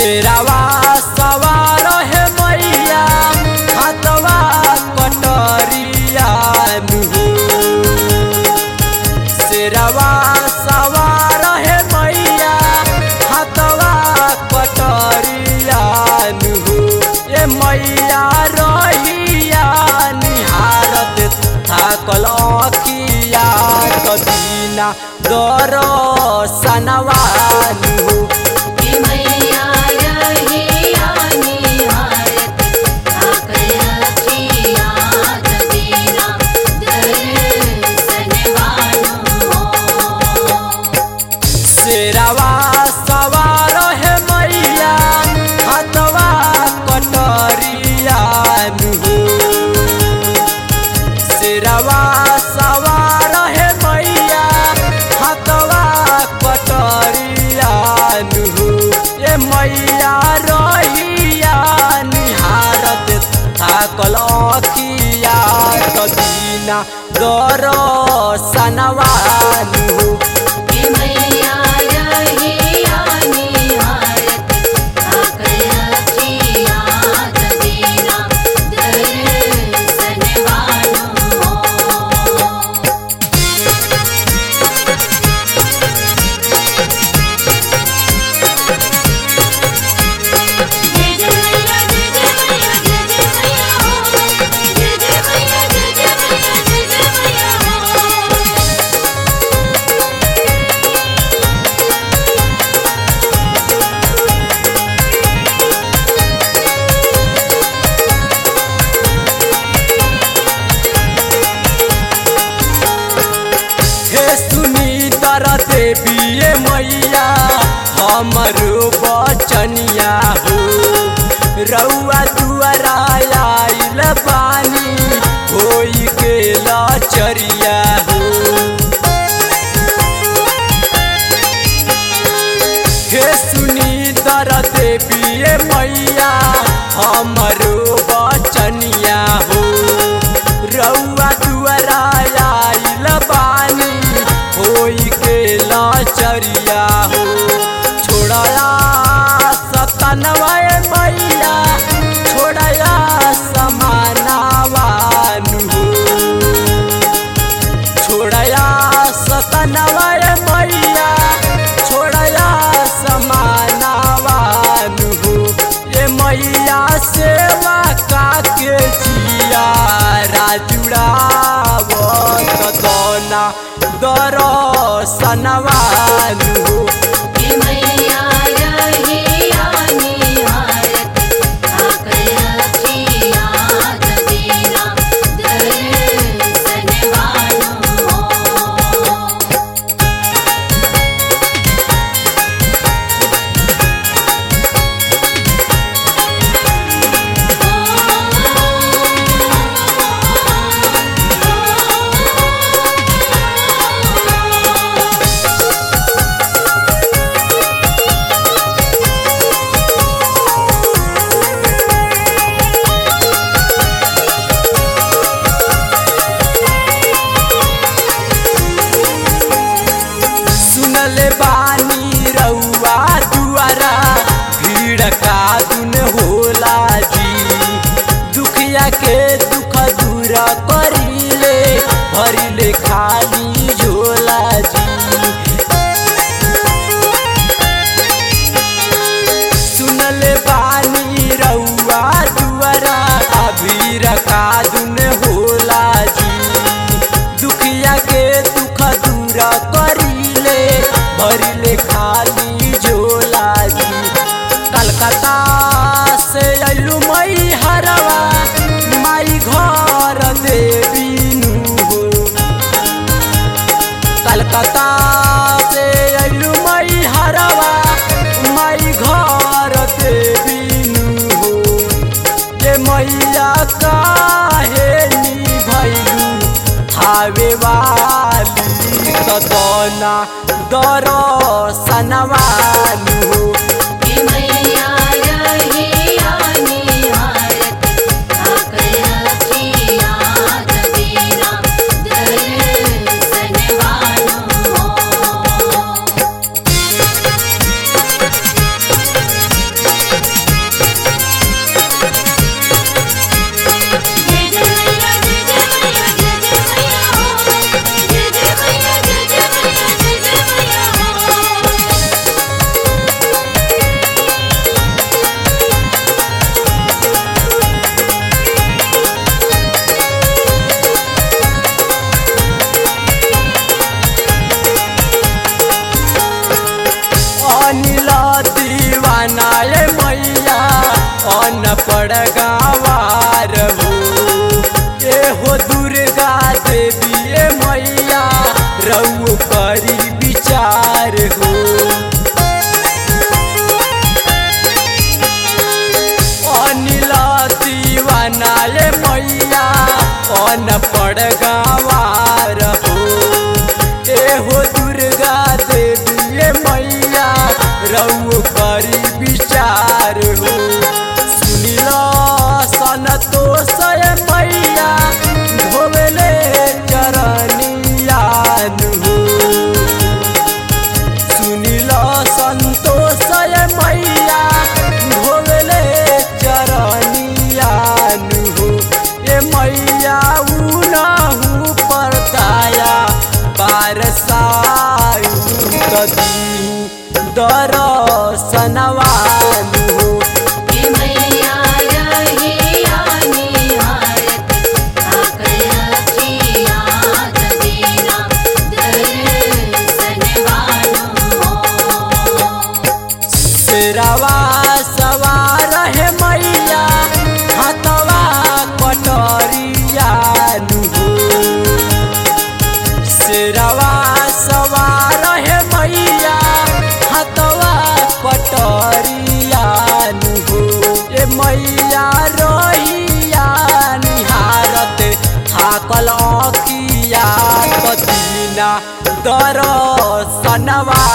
शेरावा सवार है मैया हाथवा कटरिया नुहो शेरावा सवार है मैया हाथवा कटरिया नुहो ए मैया रहिया निहारत थाकल अखिया कदीना दर सनवा नुहो हे मैया रहिया निहारत थाकल अखिया कदीना दर्शन वालो शेरावा सवार है मैया हाथवा कटरिया नुहो शेरावा सवार है मैया हाथवा कटरिया नुहो ए मैया रहिया निहारत थाकल अखिया कदीना दर सनवा नुहो हे मैया रहिया निहारत थाकल अखिया कदीना दर्शन वालो जय जय मैया जय जय मैया जय जय मैया हो जय जय मैया जय जय मैया जय जय मैया हो हे सुनी दर देवी मैया हमरो बचनिया हो रउआ दुआरा आइल बानी होई के लचरिया हो हे सुनी दर देवी मैया हमरो बचनिया हो रउआ दुआरा आइल बानी होई के लाचरिया हो छोड़या सतनवा मैया छोड़या समानावानु हो छोड़या सतनवा मैया छोड़या समानावानु हो ये मैया सेवा काके जिया राजुड़ावत दोना दर सनवानु हो हे मैया रहिया निहारत थाकल अखिया कदीना दर्शन वालो सुनले बानी रउआ दुआरा भीड़ का दुन होला जी दुखिया के दुख दूर करिले भरिले खाली झोला जी सुनले बानी रउआ दुआरा भीड़ का दुन होला जी दुखिया के दुख दूर करिले भरिले खाली झोला जी कलकत्ता से अइलू मई हरवा माई घर देवीनु हो कलकत्ता से अइलू मई हरवा माई घर देवीनु हो ये मैया काहे नी भैलू हावे वाली कदना दर सनवालू हो हे मैया रहिया निहारत थाकल अखिया कदीना दर्शन वालो रऊ करी विचार हो सुनिल संतोष मैया धोवेले चरनियान हो सुनिल संतोष मैया धोवेले चरनियान हो ए मैया उनहु पर दया बारसायु कदी दरसनवान हो हे मैया रहिया निहारत आकर अखिया दीना दर्शन वालो शेरवा सवार है मैया हाथवा कटरिया हो शेरवा सवार है मैया हाथवा कटरिया हो ए मैया रहिया निहारत थाकल अखिया पतीना दरसनवा